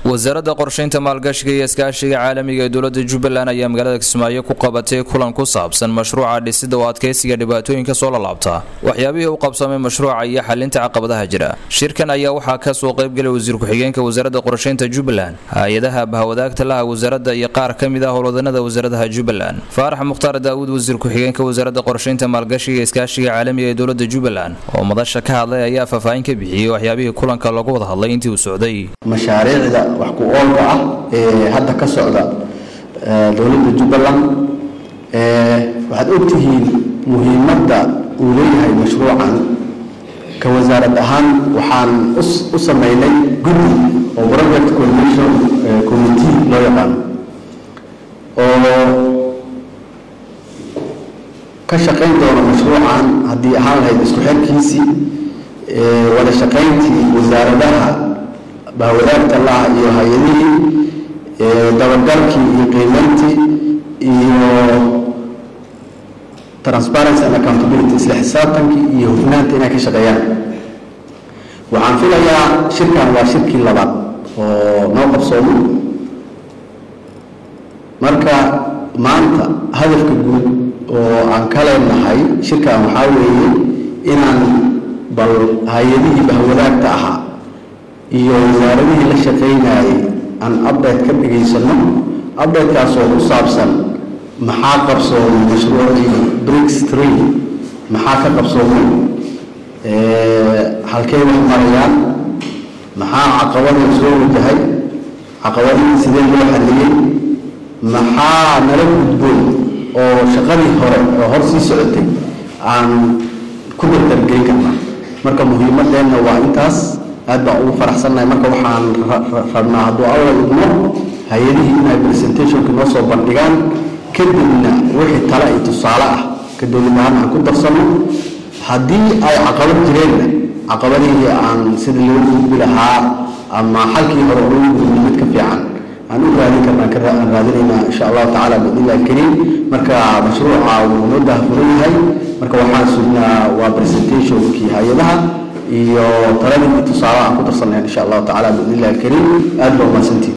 wasaaradda qorshaynta maalgashiga iyo iskaashiga caalamiga ee dowlada jubbaland ayaa magaalada kismaayo ku qabatay kulan ku saabsan mashruuca dhisida oo adkeysiga dhibaatooyinka soo lalaabta waxyaabihii u qabsamay mashruuca iyo xalinta caqabadaha jira shirkan ayaa waxaa kasoo qaybgalay wasiir ku-xigeenka wasaaradda qorshaynta jubbaland hay-adaha bahwadaagta laha wasaaradda iyo qaar ka mid ah howlwadanada wasaaradaha jubbaland faarax mukhtaar daawuud wasiir ku-xigeenka wasaaradda qorshaynta maalgashiga iyo iskaashiga caalamiga ee dowlada jubbaland oo madasha ka hadlay ayaa faahfaahin ka bixiyey waxyaabihii kulanka lagu wada hadlay intii uu socday mashaariicda wax ku oolka ah ee hadda ka socda dowladda jubbaland waxaad ogtihiin muhiimadda uu leeyahay mashruucan ka wasaarad ahaan waxaan u sameynay guddi oo project coordination committee loo yaqaano oo ka shaqayn doona mashruucan haddii ahaan lahayd isku xirkiisii wada shaqayntii wasaaradaha bahwadaagta laha iyo hay-adihii dabagalkii iyo qiimeyntii iyo transparency and accountability isla xisaabtankii iyo hufnaanta inay ka shaqeeyaan waxaan filayaa shirkan waa shirkii labaad oo noo qabsoomo marka maanta hadafka guud oo aan ka leenahay shirkan waxaa weeye inaan bal hay-adihii bahwadaagta ahaa iyo wasaaradihii la shaqaynayay aan update ka dhigaysano updatekaasoo ku saabsan maxaa qabsoomay mashruucii bricks tree maxaa ka qabsoomay halkey wax marayaan maxaa caqabada soo wajahay caqabadihii sidee loo xaliyey maxaa nala gudboon oo shaqadii hore oo hor sii socotay aan ku dardargelin karnaa marka muhiimadeenna waa intaas aad baan ugu faraxsannahay marka waxaan rabnaa hadduu alla idmo hay-adihii inay presentationka noo soo bandhigaan kadibna wixii tale iyo tusaale ah ka dowlad ahaan aan ku darsanno haddii ay caqabad jireenna caqabadihii aan sida loo gudbi lahaa ama xalkii hore loo gudbi mid ka fiican aan u raadin karnaa aan raadinaynaa insha allahu tacala biidnillahi alkariim marka mashruuca wuu noo daahfuran yahay marka waxaan sugnaa waa presentationkii hay-adaha iyo taladii tusaale aan ku darsannayn insha allahu tacala biidnillahi alkariim aad baa umahadsantihin